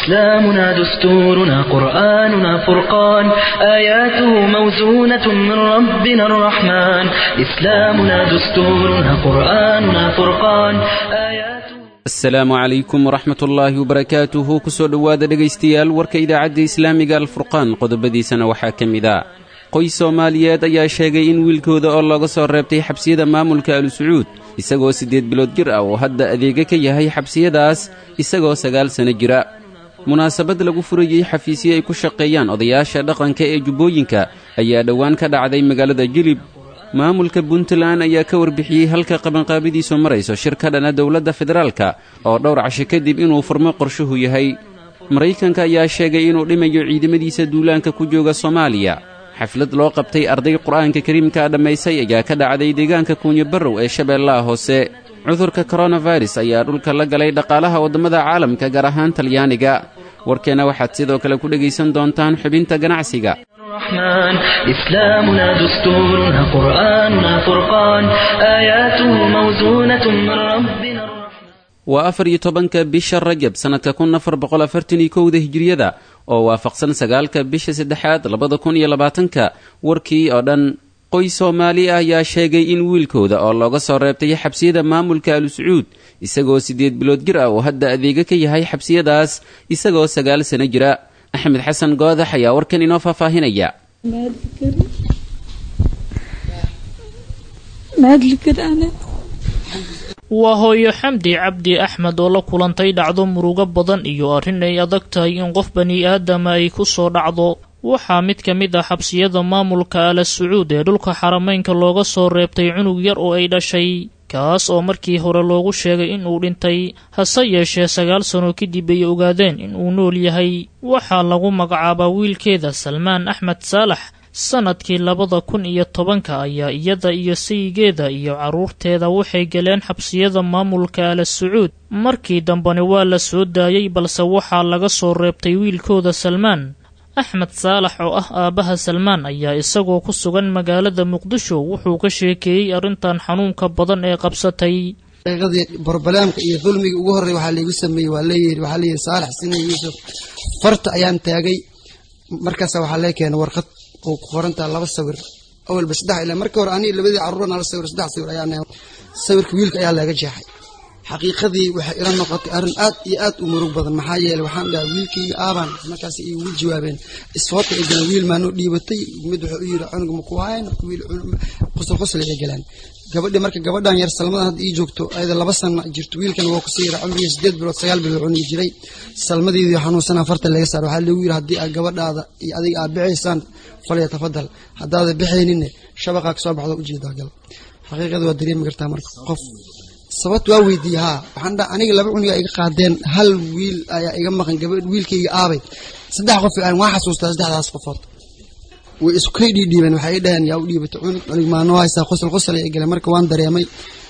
إسلامنا دستورنا قرآننا فرقان آياته موزونة من ربنا الرحمن إسلامنا دستورنا قرآننا فرقان آياته asalaamu calaykum waraxmat ullaahi wabarakaatuhu kusoo dhowaada dhegaystayaal warka idaacadda islaamiga alfurqaan qodobadiisana waxaa ka mid a qoys soomaaliyeed ayaa sheegay in wiilkooda oo looga soo reebtay xabsiyada maamulka alu sacuud isagoo siddeed bilood jir ah oo hadda adeega ka yahay xabsiyadaas isagoo sagaal sano jira munaasabad lagu furayey xafiisyo ay ku shaqeeyaan odayaasha dhaqanka ee jubbooyinka ayaa dhowaan ka dhacday magaalada jilib maamulka puntland ayaa ka warbixiyey halka qabanqaabadiisu marayso shir ka dhana dowladda federaalka oo dhowr casho kadib inuu furmo qorshuhu yahay maraykanka ayaa sheegay inuu dhimayo ciidamadiisa duulaanka ku jooga soomaaliya xaflad loo qabtay arday qur'aanka kariimkaa dhammaysay ayaa ka dhacday deegaanka kuunyo barrow ee shabeellaha hoose cudurka koronafirus ayaa dhulka la galay dhaqaalaha waddamada caalamka gaar ahaan talyaaniga warkeenna waxaad sidoo kale ku dhegaysan doontaan xubinta ganacsiga الرحمن إسلامنا دستورنا قرآننا فرقان آياته موزونة من ربنا الرحمن waa afar iyo tobanka bisha rajab sannadka kun afar boqol afartan iyo kowda hijiriyada oo waafaqsan sagaalka bisha saddexaad labada kun iyo labaatanka warkii oo dhan qoys soomaali ah ayaa sheegay in wiilkooda oo looga soo reebtay xabsiyada maamulka alu sacuud isagoo siddeed bilood jir ah oo hadda adeega ka yahay xabsiyadaas isagoo sagaal sano jira axmed xasan goodax ayaa warkan inoo faahfaahinaya waa hooyo xamdi cabdi axmed oo la kulantay dhacdo murugo badan iyo arrin ay adag tahay in qof bani aadama ay ku soo dhacdo waxaa mid ka mid ah xabsiyada maamulka ala sacuud ee dhulka xarameynka looga soo reebtay cunug yar oo ay dhashay kaas oo markii hore loogu sheegay in uu dhintay hase yeeshee sagaal sano kadib ay ogaadeen in uu nool yahay waxaa lagu magacaabaa wiilkeeda salmaan axmed saalax sannadkii labada kun iyo tobanka ayaa iyada iyo sayigeeda iyo carruurteeda waxay galeen xabsiyada maamulka ala sacuud markii dambena waa la soo daayey balse waxaa laga soo reebtay wiilkooda salmaan axmed saalax oo ah aabbaha salmaan ayaa isagoo ku sugan magaalada muqdisho wuxuu ka sheekeeyey arrintan xanuunka badan ee qabsatay dii barbalaamka iyo dulmiga ugu horrey waxaa laygu sameeyey waa leeyihi waxaa leeyihi saalax sina yuusuf farta ayaan taagay markaasa waxaa lee keenay warqad oo ku qorantaa laba sawir awalba saddex ilaa marka hore aniga labadii carruur nala sawir saddex sawir ayaa sawirka wiilka ayaa laga jeexay xaqiiqadii waxay ila noqotay arrin aad iyo aad u murug badan maxaa yeeley waxaan dhahay wiilkayga aabaan markaas ay ugu jawaabeen isfoota ay galeen wiil maanoo dhiibatay mid wuxuu u yidhi cunug maku hayn wiil qosol qosol ay galeen gabadhi marka gabadhan yar salmadan hadda ii joogto ayada laba sana jirto wiilkan waa kusii yara cumriga sideed bilood sagaal bilood cunugi jiray salmadeedii xanuunsan afartan laga saar waxaa lagu yidhi haddii aad gabadhaada iyo adiga aad bixiysaan falya tafadal haddaada bixayninne shabaqaa kasoo baxdo ujeedaa gal xaqiiqada waa dareemi kartaa marka qof sababta waa weydiiyey haa waxaan dhaha aniga laba cuniga iga qaadeen hal wiil ayaa iga maqan gabadh wiilkayga aabay saddex qof aan waa xasuustaa saddexdaas qofood way iskay dhiidhiibeen waxay i dhaheen yaa u dhiibatay cunug cunug maano haysaa qosol qosol ay galeen marka waan dareemay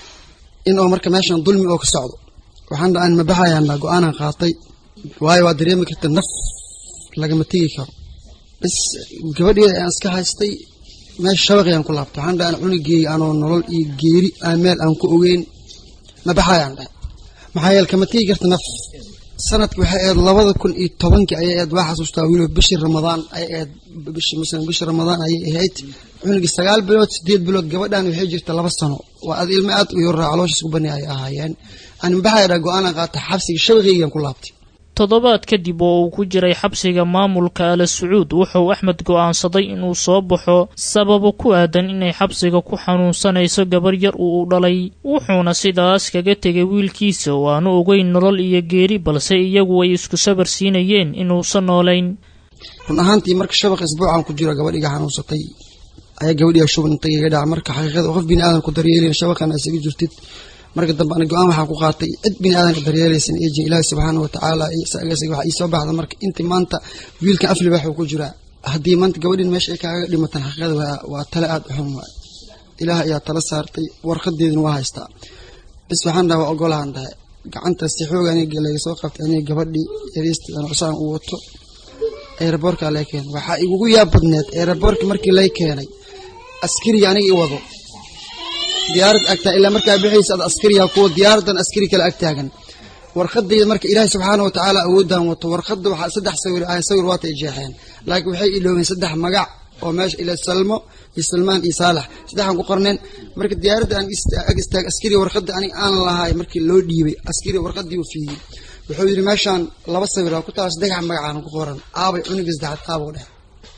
in oo marka meeshan dulmi oo ka socdo waxaan dhaha aan mabaxayaan go-aanan qaatay waayo waa dareemi karta naf lagama tegi karo bas gabadheeda ayaan iska haystay meesha shabaqi aan ku laabtay waxaan dhaha aan cunugeeya anoo nolol iyo geeri aan meel aan ku ogeyn mabaxayaan dhahay maxaa yeele kama tegi karta naf sanadki waxay ahayd labada kun iyo tobankii ayay ahayd waa xasuustaa weliba bishii ramadaan ayay ahayd bishii muslim bishii ramadaan ayay ahayd cunugii sagaal bilood sideed bilood gabadhan waxay jirta laba sano waa ad ilmo aad u yaraa calooshiis ku bani ay ahaayeen aan mabaxaya dhaha go-aanan qaata xabsiga shabaqeygan ku laabtay toddobaad kadib oo uu ku jiray xabsiga maamulka ala sacuud wuxuu axmed go'aansaday inuu soo baxo sababo ku aadan inay xabsiga ku xanuunsanayso gabar yar uu u dhalay wuxuuna sidaas kaga tegay wiilkiisa oo aanu ogeyn nolol iyo geeri balse iyagu ay isku sabar siinayeen inuusan noolayn run ahaantii marka shabaq isbuucan ku jiro gabadh iga xanuunsatay ayaa gabadhiga shuban intay iga dhaca marka xaqiiqada qof bini aadan ku daryeelin shabaqana isaga jirtid marka dambe ana go-aan waxaan ku qaatay cid bini aadanka daryeelaysan eejin ilaahi subxaana wa tacaala waxaa iisoo baxda marka inti maanta wiilkan aflibax uu ku jiraa haddii maanta gabadhin meesha ay kaaga dhimatan xaqiiqada waa tale aada u xun waay ilaah ayaa tala saartay warqadeedina waa haystaa bis waxaan dhaha waa ogolahan dhahay gacanta si xoog aniga laga soo qabtay aniga gabadhii yariista cusaan uu wato eeraboorkaa lay keenay waxaa igugu yaab badneed eeraboorka markii lay keenay askariga aniga i wado diyaarad agtaa ilaa markaa bixaysa ad askariyaa kuwa diyaaradan askari kale ag taagan warqadayda marka ilaahay subxaana wa tacaala awooddan wato warqadda waxaa saddex sawir ah sawir waata ay jeexeen laakiin waxay iloobeen saddex magac oo meesha ila salmo iyo salmaan iyo saalax saddexaan ku qorneen marka diyaaradda aan ag istaag askariga warqadda aniga aan lahay markii loo dhiibay askariga warqaddii uu fiiyey wuxuu yidhi meeshaan laba sawir aa ku taala saddex magacaan ku qoran aabay cunuga saddexaad aabuu dheh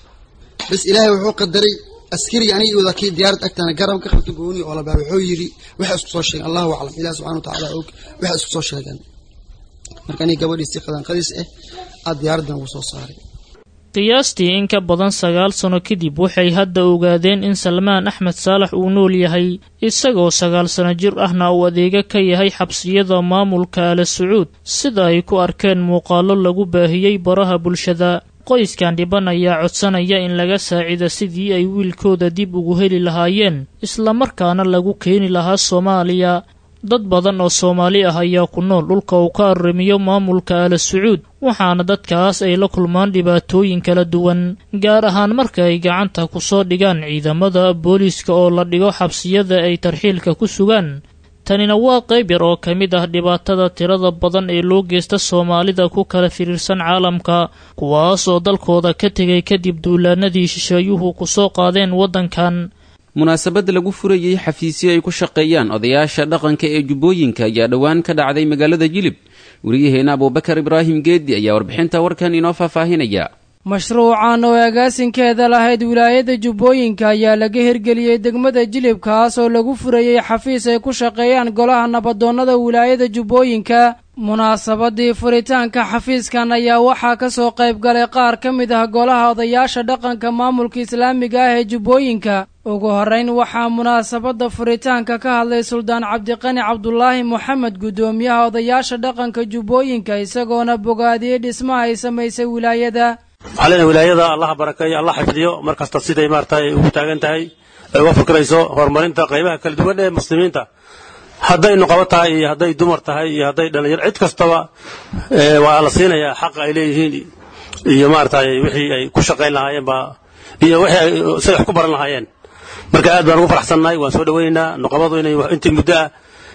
bas ilaahay wuxuu qadaray askariga aniga wada kii diyaarad agtana garab ka qabta gooni oo labaa wuxuu yidhi waxay isku soo sheegeen allahu aclam ilaah subxana wa tacaala og waxay isku soo sheegeen marka aniga gabadhii si qadanqadiis ah aad diyaaraddan ugu soo saaray qiyaastii in ka badan sagaal sano kadib waxay hadda ogaadeen in salmaan axmed saalax uu nool yahay isagoo sagaal sano jir ahna uu adeega ka yahay xabsiyada maamulka ala sacuud sida ay ku arkeen muuqaallo lagu baahiyey baraha bulshada qoyskan dhiban ayaa codsanaya in laga saacida sidii ay wiilkooda dib ugu heli lahaayeen islamarkaana lagu keeni lahaa soomaaliya dad badan oo soomaali ah ayaa ku nool dhulka uu ka arrimiyo maamulka ala sacuud waxaana dadkaas ay la kulmaan dhibaatooyin kala duwan gaar ahaan marka ay gacanta ku soo dhigaan ciidamada booliiska oo la dhigo xabsiyada ay tarxiilka ku sugaan tanina waa qayb yar oo ka mid ah dhibaatada tirada badan ee loo geysta soomaalida ku kala firiirsan caalamka kuwaas oo dalkooda ka tegay kadib duulaanadii shisheeyuhu ku soo qaadeen waddankan munaasabad lagu furayey xafiisyo ay ku shaqeeyaan odayaasha dhaqanka ee jubbooyinka ayaa dhowaan ka dhacday magaalada jilib weriyaheena abuubakar ibraahim geedi ayaa warbixinta warkan inoo faahfaahinaya mashruucan oo agaasinkeeda lahayd wilaayada jubbooyinka ayaa laga hirgeliyey degmada jilib kaas oo lagu furayey xafiis ay ku shaqeeyaan golaha nabadoonnada wilaayada jubbooyinka munaasabadii furitaanka xafiiskan ayaa waxaa ka soo qayb galay qaar ka mid ah golaha odayaasha dhaqanka maamulka islaamiga ah ee jubbooyinka ugu horrayn waxaa munaasabadda furitaanka ka hadlay suldaan cabdiqani cabdulaahi moxamed guddoomiyaha odayaasha dhaqanka jubbooyinka isagoona bogaadiyey dhismaha ay samaysay wilaayada waxaa leenahay wilaayada allaha barakeeyo allah xifdiyo mar kasta siday maarata ay ugu taagan tahay ay uga fikrayso horumarinta qaybaha kala duwan ee muslimiinta hadday nuqabo tahay iyo hadday dumar tahay iyo hadday dhalinyaro cid kastaba waa la siinayaa xaqa ay leeyihiin iyo maarata wixii ay ku shaqayn lahaayeen baa iyo wixii ay say wax ku baran lahaayeen marka aad baan ugu faraxsannahay waan soo dhawaynaynaa nuqabadu inay intii muddo ah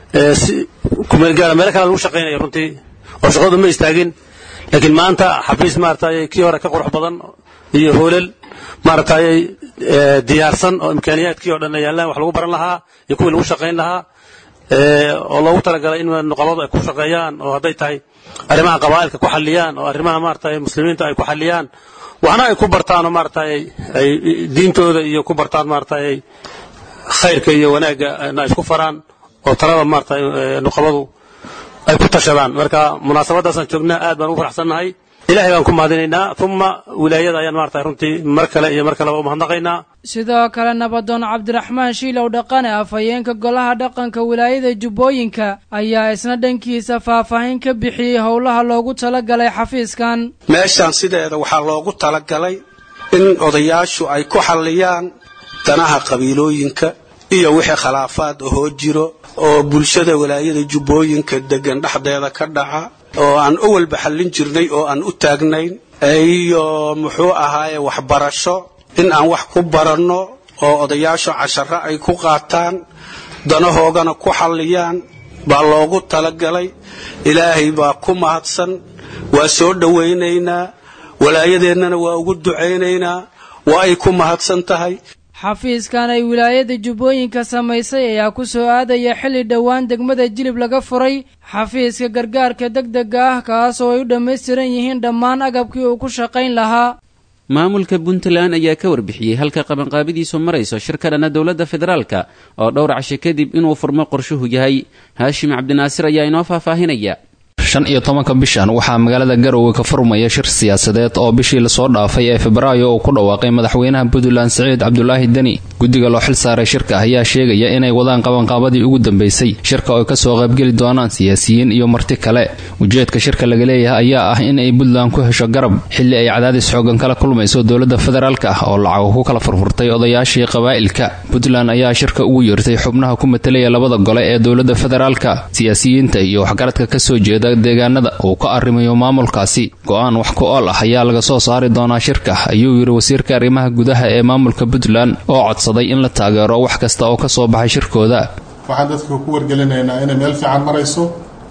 si kumeelgaara meelo kale lagu shaqaynayo runtii oo shaqadu ma istaagin laakiin maanta xafiis maaragtay kii hore ka qurux badan iyo hoolal maaragtay diyaarsan oo imkaaniyaadkii oo dhan yaallaan wax lagu baran lahaa iyo kuwii lagu shaqayn lahaa oo loogu talagalay in nuqabadu ay ku shaqeeyaan oo hadday tahay arrimaha qabaa'ilka ku xalliyaan oo arrimaha maaragtay muslimiinta ay ku xalliyaan waxna ay ku bartaan oo maaragtay ay diintooda iyo ku bartaan maaragtay khayrka iyo wanaagga ay isku faraan oo talada maaragtay nuqabadu ay ku tashadaan marka munaasabadaasaan joognaa aad baan ugu faraxsannahay ilahay baan ku mahadinaynaa uma wilaayada ayaan maarata runtii mar kale iyo mar kaleba u mahadnaqaynaa sidoo kale nabadoon cabdiraxmaan shiilow dhaqane afhayeenka golaha dhaqanka wilaayada jubbooyinka ayaa isna dhankiisa faahfaahin ka bixiyey howlaha loogu talagalay xafiiskan meeshaan sideeda waxaa loogu talagalay in odayaashu ay ku xalliyaan danaha qabiilooyinka iyo wixii khilaafaad ahoo jiro oo bulshada walaayada jubbooyinka degan dhexdeeda ka dhaca oo aan awalba xallin jirnay oo aan u taagnayn iyo muxuu ahaaye waxbarasho in aan wax ku baranno oo odayaashu casharo ay ku qaataan danahoogana ku xalliyaan baa loogu talagalay ilaahay baa ku mahadsan waa soo dhowaynaynaa walaayadeennana waa ugu ducaynaynaa waa ay ku mahadsan tahay xafiiskan ay wilaayada jubbooyinka samaysay ayaa ku soo aadaya xilli dhowaan degmada jilib laga furay xafiiska gargaarka degdega ah kaas oo ay u dhammaystiran yihiin dhammaan agabkii uu ku shaqayn lahaa maamulka puntland ayaa ka warbixiyey halka qabanqaabadiisu marayso shir ka dhana dowladda federaalka oo dhowr casho kadib inuu furmo qorshuhu yahay haashim cabdinaasir ayaa inoo faahfaahinaya shan iyo tobanka bishan waxaa magaalada garowe ka furmaya shir siyaasadeed oo bishii lasoo dhaafay ee febraayo uu ku dhawaaqay madaxweynaha puntland siciid cabdulaahi deni guddiga loo xil saaray shirka ayaa sheegaya inay wadaan qabanqaabadii ugu dambeysay shirka oo kasoo qaybgeli doonaan siyaasiyiin iyo marti kale ujeedka shirka laga leeyahay ayaa ah in ay puntland ku hesho garab xilli ay cadaadis xoogan kala kulmayso dowladda federaalk ah oo lacago ku kala furfurtay odayaashii qabaa'ilka puntland ayaa shirka ugu yeertay xubnaha ku matelaya labada gole ee dowladda federaalka siyaasiyiinta iyo waxgaradka kasoo jeeda deegaanada uu ka arrimayo maamulkaasi go-aan wax ku ool ah ayaa laga soo saari doonaa shirka ayuu yidhi wasiirka arrimaha gudaha ee maamulka puntland oo codsaday in la taageero wax kasta oo ka soo baxay shirkooda waxaan dadka ku wargelinaynaa inay meel fiican marayso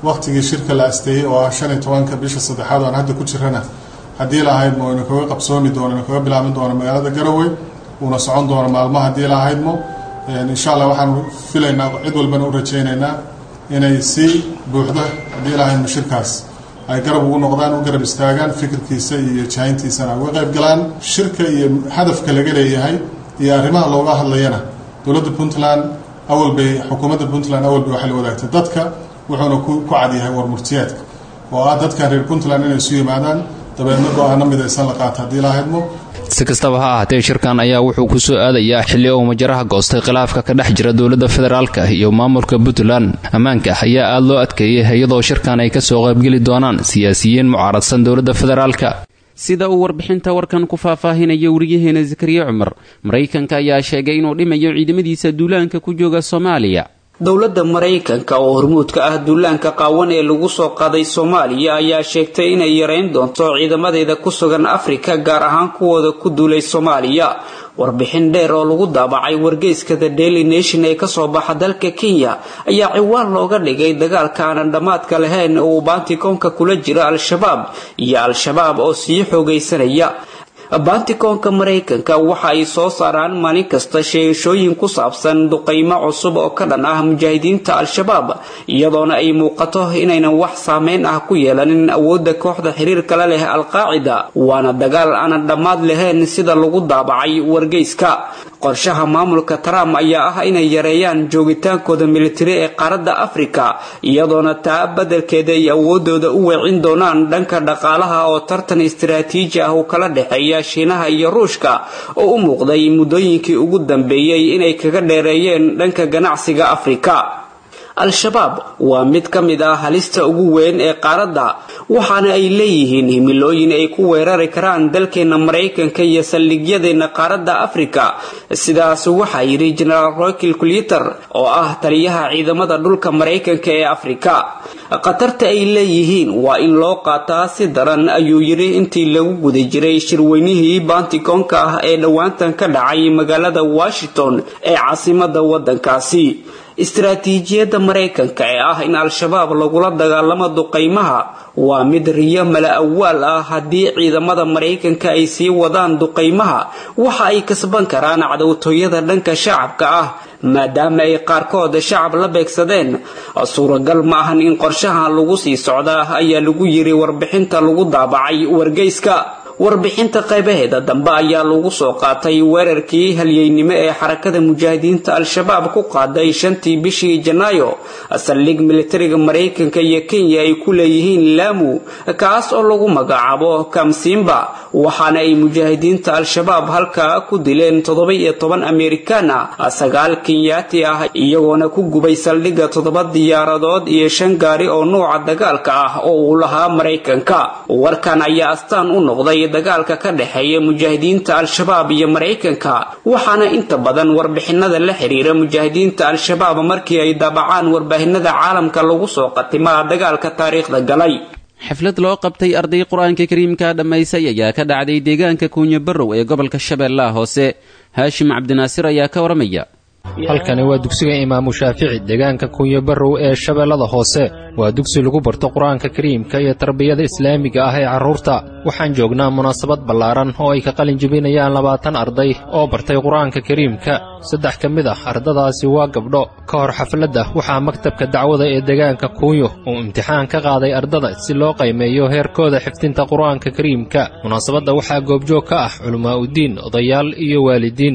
waktigii shirka la asteeyey oo ah shan iyo tobanka bisha saddexaad oo aan hadda ku jirana haddii lahaydmo ina kaga qabsoomi doono ina kaga bilaabin doono magaalada garowe uuna socon doono maalmo haddii lahaydmo insha allah waxaan filaynaa cid walbana u rajaynaynaa inay si buuxda haddii lahaydmo shirkaas ay garab ugu noqdaan u garab istaagaan fikirkiisa iyo jahayntiisana uga qayb galaan shirka iyo hadafka laga leeyahay iyo arrimaha looga hadlayana dowladda puntland awal bay xukuumadda puntland awal bay waxay la wadaagtay dadka wuxuuna ku cadyahay warmurtiyaadka oo ah dadkan reer puntland inay isu yimaadaan dabeedna go-aano midaysan la qaata haddii lahaydmo si kastaba ha ahaatee shirkan ayaa wuxuu ku soo aadayaa xilli uu majaraha goostay khilaafka ka dhex jira dowladda federaalka iyo maamulka puntland ammaanka ayaa aad loo adkeeyay iyadoo shirkan ay kasoo qaybgeli doonaan siyaasiyiin mucaaradsan dowladda federaalka sida uu warbixinta warkan ku faahfaahinayo weriyaheena zakariya cumar maraykanka ayaa sheegay inuu dhimayo ciidamadiisa duulaanka ku jooga soomaaliya dowladda maraykanka oo hormuud ka ah duulaanka qaawan ee lagu soo qaaday soomaaliya ayaa sheegtay inay yareyn doonto ciidamadeeda ku sugan afrika gaar ahaan kuwooda ku duulay soomaaliya warbixin dheer oo lagu daabacay wargeyska the daily nation ee kasoo baxa dalka kenya ayaa ciwaan looga dhigay dagaalka aanan dhammaadka lahayn oo uu baantikoonka kula jira al-shabaab iyo al-shabaab oo sii xoogaysanaya baantikoonka maraykanka waxa ay soo saaraan maalin kasta sheegashooyin ku saabsan duqaymo cusub oo ka dhan ah mujaahidiinta al-shabaab iyadoona ay muuqato inaynan wax saameyn ah ku yeelanin awoodda kooxda xiriirkala leh al-qaacida waana dagaal aanan dhammaad lahayn sida lagu daabacay wargeyska qorshaha maamulka trump ayaa ah inay yareeyaan joogitaankooda militari ee qaaradda afrika iyadoona taa badelkeeda ay awoodooda u weecin doonaan dhanka dhaqaalaha oo tartan istaraatiiji ah uu kala dhexeeya shiinaha iyo ruushka oo u muuqday muddooyinkii ugu dambeeyey inay kaga dheereeyeen dhanka ganacsiga afrika al-shabaab waa mid ka mid ah halista ugu weyn ee qaaradda waxaana ay leeyihiin himilooyin ay ku weerari karaan dalkeena maraykanka iyo saldhigyadeena qaaradda afrika sidaas waxaa yidhi genaraal roykil kuliter oo ah taliyaha ciidamada dhulka maraykanka ee afrika khatarta ay leeyihiin waa in loo qaataa si daran ayuu yidhi intii lagu guda jiray shirweynihii baantikoonka ah ee dhowaantan ka dhacay magaalada washington ee caasimada waddankaasi istaraatiijiyadda maraykanka ee ah in al-shabaab lagula dagaalamo duqaymaha waa mid riyo mala awaal ah haddii ciidamada maraykanka ay sii wadaan duqaymaha waxa ay kasban karaan cadowtooyada dhanka shacabka ah maadaama ay qaarkood shacab la beegsadeen suuragal ma ahan in qorshahan lagu sii socdaa ayaa lagu yiri warbixinta lagu daabacay wargeyska warbixinta qaybaheeda dambe ayaa lagu soo qaatay weerarkii halyeynimo ee xarakada mujaahidiinta al-shabaab ku qaaday shantii bishii janaayo saldhig militariga maraykanka iyo kenya ay ku leeyihiin laamu kaas oo lagu magacaabo kamsimba waxaana ay mujaahidiinta al-shabaab halkaa ku dileen toddoba iyo toban amerikaan ah sagaal kenyaati ah iyagoona ku gubay saldhigga toddoba diyaaradood iyo shan gaari oo nuuca dagaalka ah oo uu lahaa maraykanka warkan ayaa astaan u noqday dagaalka ka dhexeeya mujaahidiinta al-shabaab iyo maraykanka waxaana inta badan warbixinada la xiriira mujaahidiinta al-shabaab markii ay daabacaan warbaahinada caalamka lagu soo qatimaa dagaalka taariikhda galay xaflad loo qabtay arday qur-aanka kariimka dhammaysay ayaa ka dhacday deegaanka kuunyo barrow ee gobolka shabeellaha hoose haashim cabdinaasir ayaa ka waramaya halkani waa dugsiga imaamu shaafici deegaanka kunyo barrow ee shabeellada hoose waa dugsi lagu barto qur-aanka kariimka iyo tarbiyada islaamiga ah ee carruurta waxaan joognaa munaasabad ballaaran oo ay ka qalin jebinayaan labaatan arday oo bartay qur-aanka kariimka saddex ka mid ah ardadaasi waa gabdho ka hor xafladda waxaa maktabka dacwada ee deegaanka kuunyo uu imtixaan ka qaaday ardada si loo qaymeeyo heerkooda xifdinta qur-aanka kariimka munaasabadda waxaa goobjoog ka ah culimmaa'udiin odayaal iyo waalidiin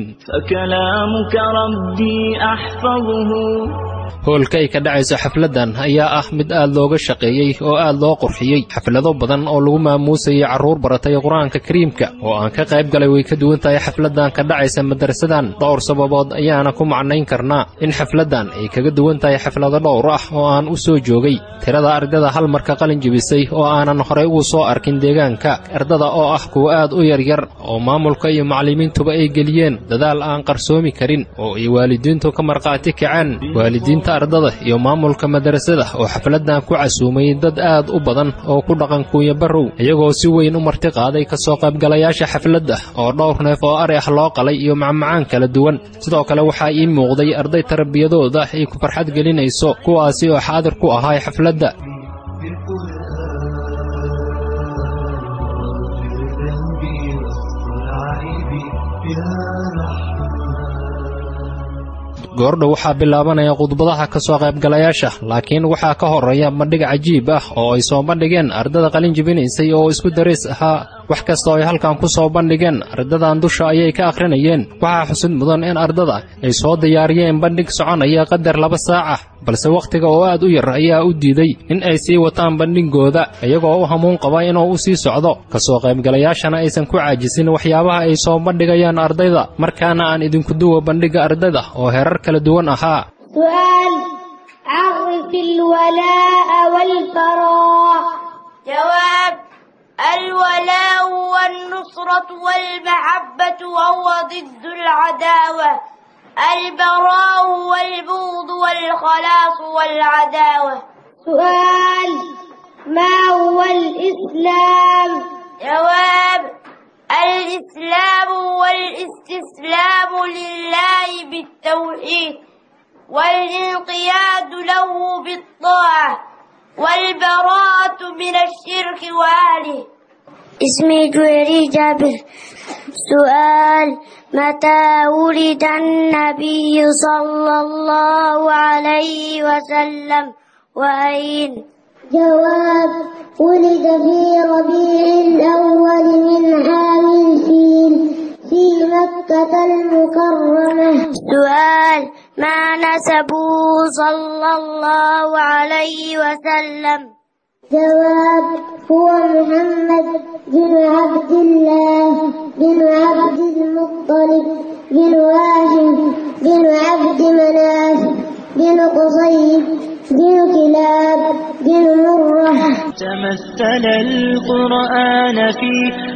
hoolka ay ka dhacayso xafladdan ayaa ah mid aad looga shaqeeyey oo aad loo qurxiyey xaflado badan oo lagu maamuusayay carruur baratay qur-aanka kariimka oo aan ka qayb galay way ka duwan tahay xafladdan ka dhacaysa madarasadan dhowr sababood ayaana ku macnayn karnaa in xafladdan ay kaga duwan tahay xaflado dhowr ah oo aan u soo joogay tirada ardada hal marka qalin jebisay oo aanan horay ugu soo arkin deegaanka ardada oo ah kuwa aad u yaryar oo maamulka iyo macallimiintuba ay geliyeen dadaal aan qarsoomi karin oo ay waalidiintu ka markhaati kaceen waalidiinta ardada iyo maamulka madarasada oo xafladdan ku casuumay dad aad u badan oo ku dhaqan kuunya barrow iyagoo si weyn u marti qaaday ka soo qaybgalayaasha xafladda oo dhowr neef oo ari ah loo qalay iyo macmacaan kala duwan sidoo kale waxaa ii muuqday arday tarbiyadooda ay ku farxad gelinayso kuwaasi oo xaadir ku ahaa xafladda goordhow waxaa bilaabanaya khudbadaha ka soo qaybgalayaasha laakiin waxaa ka horeeya bandhig cajiib ah oo ay soo bandhigeen ardada qalin jibinaysay oo isku darays ahaa wax kasta oo ay halkan ku soo bandhigeen ardadan dusha ayay ka akhrinayeen waxaa xusud mudan in ardada ay soo diyaariyeen bandhig soconaya qadar laba saac ah balse wakhtiga oo aad u yar ayaa u diiday in ay sii wataan bandhigooda iyagoo u hamuun qaba inuu u sii socdo ka soo qaybgalayaashana aysan ku caajisin waxyaabaha ay soo bandhigayaan ardayda markaana aan idinku duwa bandhigga ardayda oo herar kala duwan ahaa سؤال عرف الولاء والبراء جواب الولاء والنصرة والمحبة وهو ضد العداوة البراء والبغض والخلاص والعداوة سؤال ما هو الإسلام جواب الإسلام والاستسلام لله بالتوحيد والانقياد له بالطاعة والبراءة من الشرك وأهله اسمي جويري جابر سؤال متى ولد النبي صلى الله عليه وسلم وأين جواب ولد في ربيع الأول من عام الفيل في مكة المكرمة سؤال ما نسبه صلى الله عليه وسلم جواب هو محمد بن عبد الله بن عبد المطلب بن هاشم بن عبد مناف بن قصي بن كلاب بن مرة تمثل القرآن في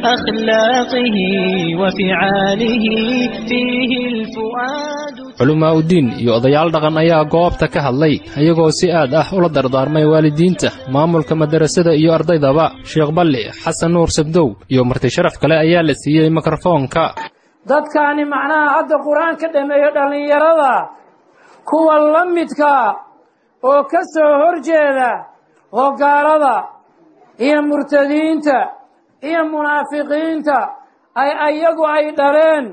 أخلاقه وفعاله فيه الفؤاد culamaa uddiin iyo odayaal dhaqan ayaa goobta ka hadlay iyagoo si aad ah ula dardaarmay waalidiinta maamulka madarasada iyo ardaydaba sheekh balli xasan nuur sabdow iyo marti sharaf kale ayaa la siiyey mikrofoonka dadkaani macnaha hadda qur-aan ka dhameeyo dhallinyarada kuwa la midka oo ka soo hor jeeda hogaalada iyo murtadiinta iyo munaafiqiinta ay ayagu ay dhaleen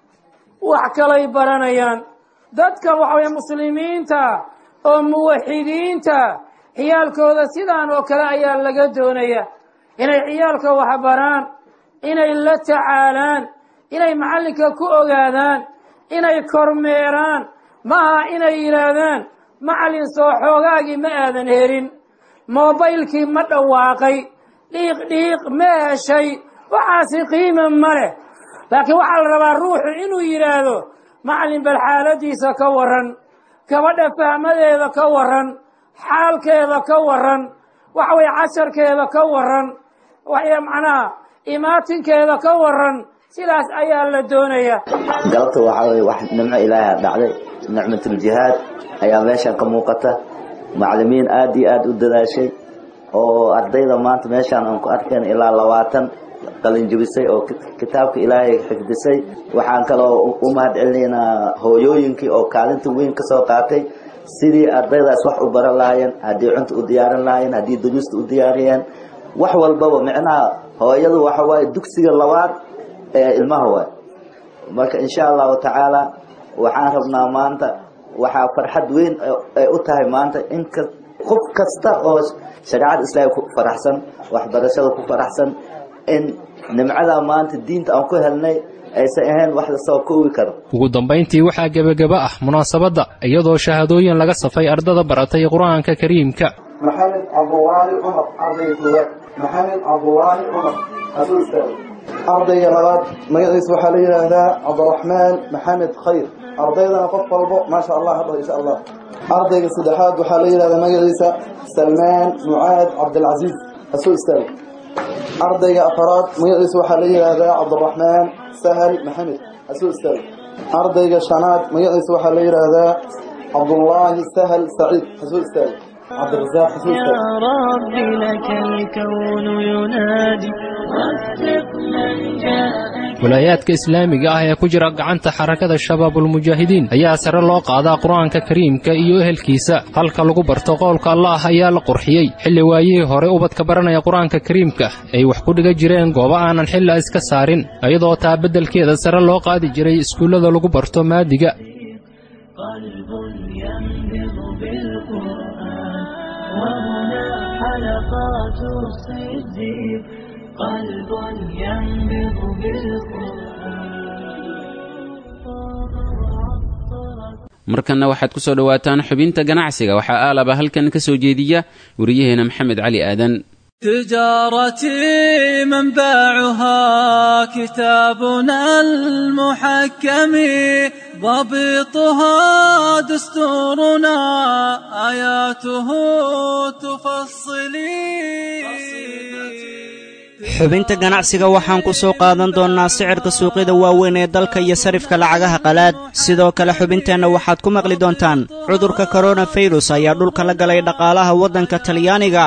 wax kalay baranayaan dadka waxaweye muslimiinta oo muwaxidiinta ciyaalkooda sidaan oo kale ayaa laga doonaya inay ciyaalka wax baraan inay la tacaalaan inay macallinka ku ogaadaan inay kormeeraan maaha inay yidhaahdaan macallin soo xoogaagii ma aadan helin moobaylkii ma dhawaaqay dhiiq dhiiq ma heshay waxaasi qiima ma leh laakiin waxaa la rabaa ruuxu inuu yidhaahdo macallin bal xaaladiisa ka warran gabadha fahmadeeda ka warran xaalkeeda ka warran waxa weye casharkeeda ka warran macnaha imaatinkeeda ka warran sidaas ayaa la doonaya galabta waxaa weye wax nimco ilaaha dhacday nicmatuljihaad ayaa meeshan ka muuqata macallimiin aad iyo aad u dadaashay oo ardayda maanta meeshaan aan ku arkeen ilaa labaatan qalinjibisay oo kitaabka ilaahay xifdisay waxaan kaloo u mahad celinaynaa hooyooyinkii oo kaalinta weyn ka soo qaatay sidii ardaydaas wax u baran lahaayeen haddii cunta u diyaarin lahaayeen haddii duruusta u diyaariyeen wax walbaba micnaha hooyadu waxa waaye dugsiga labaad ee ilmaha waay marka insha allahu tacaala waxaan rabnaa maanta waxaa farxad weyn ay u tahay maanta in qof kasta oo shareecada islaamka ku faraxsan waxbarashada ku faraxsan in nimcada maanta diinta aan ku helnay aysan ahayn wax lasoo koobi karo ugu dambayntii waxaa gebageba ah munaasabadda iyadoo shahaadooyin laga safay ardada baratay qur-aanka kariimka maxamed cabdulaahi cumar ardayga koowaad maxamed cabdulaahi cumar hasuu istaago ardayga labaad magaciisa waxaa la yidhaahdaa cabdiraxmaan maxamed khayr ardaydana qof walbo maasha allah hadho insha allah ardayga saddexaad waxaa la yidhahdaa magaciisa salmaan mucaad cabdilcasiis hasuu istaago ardayga afaraad magaciisa waxaa la yidhaahdaa cabdiraxmaan sahal maxamed hasuu istaago ardayga shanaad magaciisa waxaa la yidhaahdaa cabdullaahi sahal saciid hasuu istaago cabdirasaaq hasuu يا istaago رب لك الكون ينادي وفق من جاءك walaayaadka islaamiga ah ee ku jira gacanta xarakada shabaabulmujaahidiin ayaa sare loo qaadaa qur-aanka kariimka iyo ehelkiisa halka lagu barto qowlka allaah ayaa la qurxiyey xilli waayihii hore ubadka baranaya qur-aanka kariimka ay wax ku dhiga jireen goobo aanan xilla iska saarin iyadoo taa beddelkeeda sare loo qaadi jiray iskuullada lagu barto maadiga حلقات الصديق قلب ينبض markanna waxaad ku soo dhowaataan xubinta ganacsiga waxaa aalaba halkan ka soo jeediya wariyaheena maxamed cali aadan تجارتي منبعها كتابنا المحكم ضبطها دستورنا آياته تفصلي xubinta ganacsiga waxaan ku soo qaadan doonnaa sicirka suuqyada waaweyn ee dalka iyo sarifka lacagaha qalaad sidoo kale xubinteenna waxaad ku maqli doontaan cudurka koronafirus ayaa dhulka la galay dhaqaalaha waddanka talyaaniga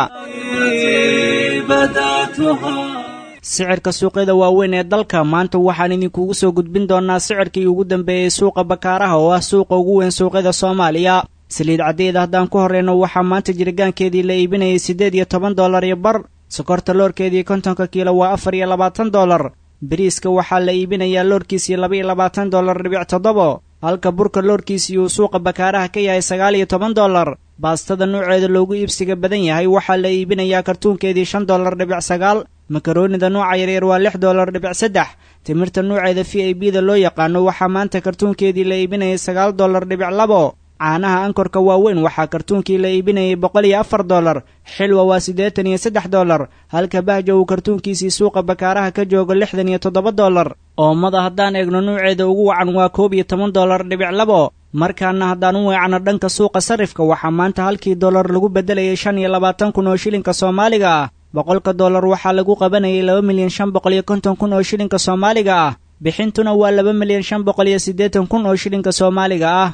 sicirka suuqyada waaweyn ee dalka maanta waxaan idinkugu soo gudbin doonnaa sicirkii ugu dambeeyey suuqa bakaaraha oo ah suuqa ugu weyn suuqyada soomaaliya saliid caddeeda haddaan ku horreyno waxaa maanta jirgaankeedii la iibinayay siddeed iyo toban dollar iyo bar sokorta loorkeedii kontonka kiilo waa afar iyo labaatan dollar bariiska waxaa la iibinayaa loorkiisii laba iyo labaatan dollar dhibic toddobo halka burka loorkiisii uu suuqa bakaaraha ka yahay sagaal iyo toban dollar baastada nuuceeda loogu iibsiga badan yahay waxaa la iibinayaa kartuunkeedii shan dollar dhibic sagaal makaroonida nuuca yaryar waa lix dollar dhibic saddex timirta nuuceeda v i b da loo yaqaano waxaa maanta kartuunkeedii la iibinayay sagaal dollar dhibic labo caanaha ankorka waaweyn waxaa kartuunkii la iibinayay boqol iyo afar dollar xilwa waa siddeetan iyo saddex dollar halka bahja uu kartuunkiisii suuqa bakaaraha ka joogo lixdan iyo toddoba dollar oomada haddaan eegno nuuceeda ugu wacan waa koob iyo toban dollar dhibic labo markaana haddaan u weecno dhanka suuqa sarifka waxaa maanta halkii dollar lagu beddelayay shan iyo labaatan kun oo shilinka soomaaliga ah boqolka dollar waxaa lagu qabanayay laba milyan shan boqol iyo konton kun oo shilinka soomaaliga ah bixintuna waa laba milyan shan boqol iyo siddeetan kun oo shilinka soomaaliga ah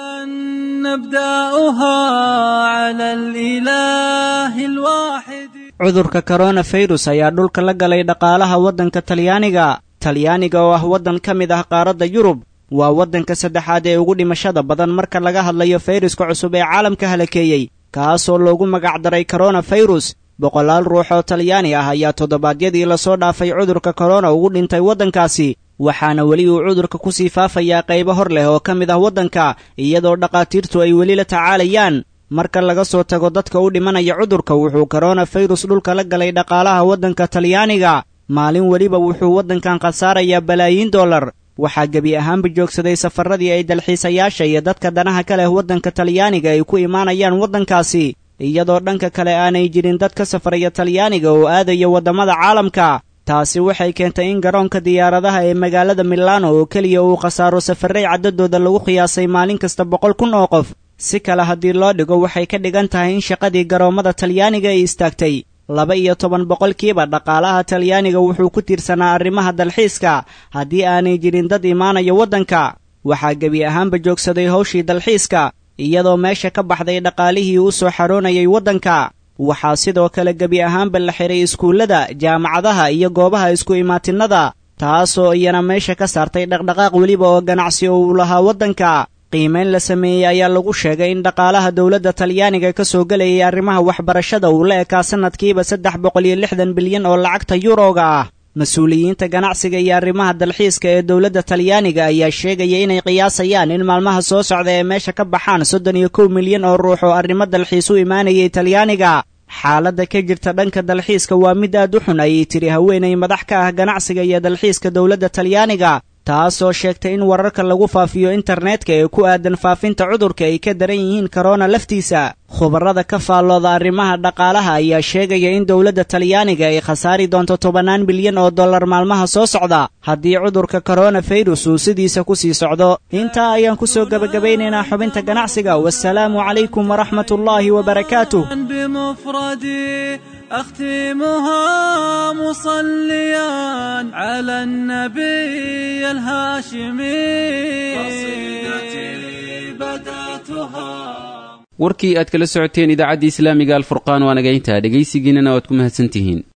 نبدأها على الإله الواحد cudurka koronafirus ayaa dhulka la galay dhaqaalaha waddanka talyaaniga talyaaniga oo ah waddan ka mid ah qaaradda yurub waa waddanka saddexaad ee ugu dhimashada badan marka laga hadlayo fayruska cusub ee caalamka halakeeyey kaasoo loogu magacdaray koronafirus boqolaal ruux oo talyaani ah ayaa toddobaadyadii lasoo dhaafay cudurka korona ugu dhintay waddankaasi waxaana weli uu cudurka ku sii faafayaa qaybo hor leh oo ka mid ah waddanka iyadoo dhakhaatiirtu ay weli la tacaalayaan marka laga soo tago dadka u dhimanaya cudurka wuxuu koronafirus dhulka la galay dhaqaalaha waddanka talyaaniga maalin weliba wuxuu waddankan khasaarayaa balaayiin dollar waxaa gebi ahaanba joogsaday safaradii ay dalxiisayaasha iyo dadka danaha ka leh waddanka talyaaniga ay ku imaanayaan waddankaasi iyadoo dhanka kale aanay jirin dad ka safraya talyaaniga oo aadaya waddamada caalamka taasi waxay keentay in garoonka diyaaradaha ee magaalada milano oo keliya uu khasaaro safaray caddadooda lagu qiyaasay maalin kasta boqol kun oo qof si kale haddii loo dhigo waxay ka dhigan tahay in shaqadii garoommada talyaaniga ay istaagtay laba iyo toban boqolkiiba dhaqaalaha talyaaniga wuxuu ku tiirsanaa arrimaha dalxiiska haddii aanay jirin dad imaanaya waddanka waxaa gebi ahaanba joogsaday hawshii dalxiiska iyadoo meesha ka baxday dhaqaalihii u soo xaroonayay waddanka waxaa sidoo kale gebi ahaanba la xiray iskuullada jaamacadaha iyo goobaha isku imaatinnada taasoo iyana meesha ka saartay dhaqdhaqaaq weliba oo ganacsi oo uu lahaa waddanka qiimayn la sameeyey ayaa lagu sheegay in dhaqaalaha dowladda talyaaniga ka soo gelayay arrimaha waxbarashada uu la ekaa sannadkiiba saddex boqol iyo lixdan bilyan oo lacagta yuroga ah mas-uuliyiinta ganacsiga iyo arrimaha dalxiiska ee dowladda talyaaniga ayaa sheegaya inay qiyaasayaan in maalmaha soo socda ee meesha ka baxaan soddon iyo kow milyan oo ruux oo arrimo dalxiis u imaanayay talyaaniga xaaladda ka jirta dhanka dalxiiska waa mid aad u xun ayay tiri haweenay madax ka ah ganacsiga iyo dalxiiska dowladda talyaaniga taasoo sheegtay in wararka lagu faafiyo internetka ee ku aadan faafinta cudurka ay ka daran yihiin korona laftiisa khubarrada ka faallooda arrimaha dhaqaalaha ayaa sheegaya in dowladda talyaaniga ay khasaari doonto tobannaan bilyan oo dollar maalmaha soo socda haddii cudurka koronafirus uu sidiisa ku sii socdo intaa ayaan ku soo gebagabaynaynaa xubinta ganacsiga wasalaamu calaykum waraxmatullaahi wabarakaatuh بمفردي أختمها مصليا على النبي الهاشمي قصيدتي بدأتها warkii aad kala socoteen idaacadda islaamiga alfurqaan waa naga intaa dhegaysigiinana waad ku mahadsantihiin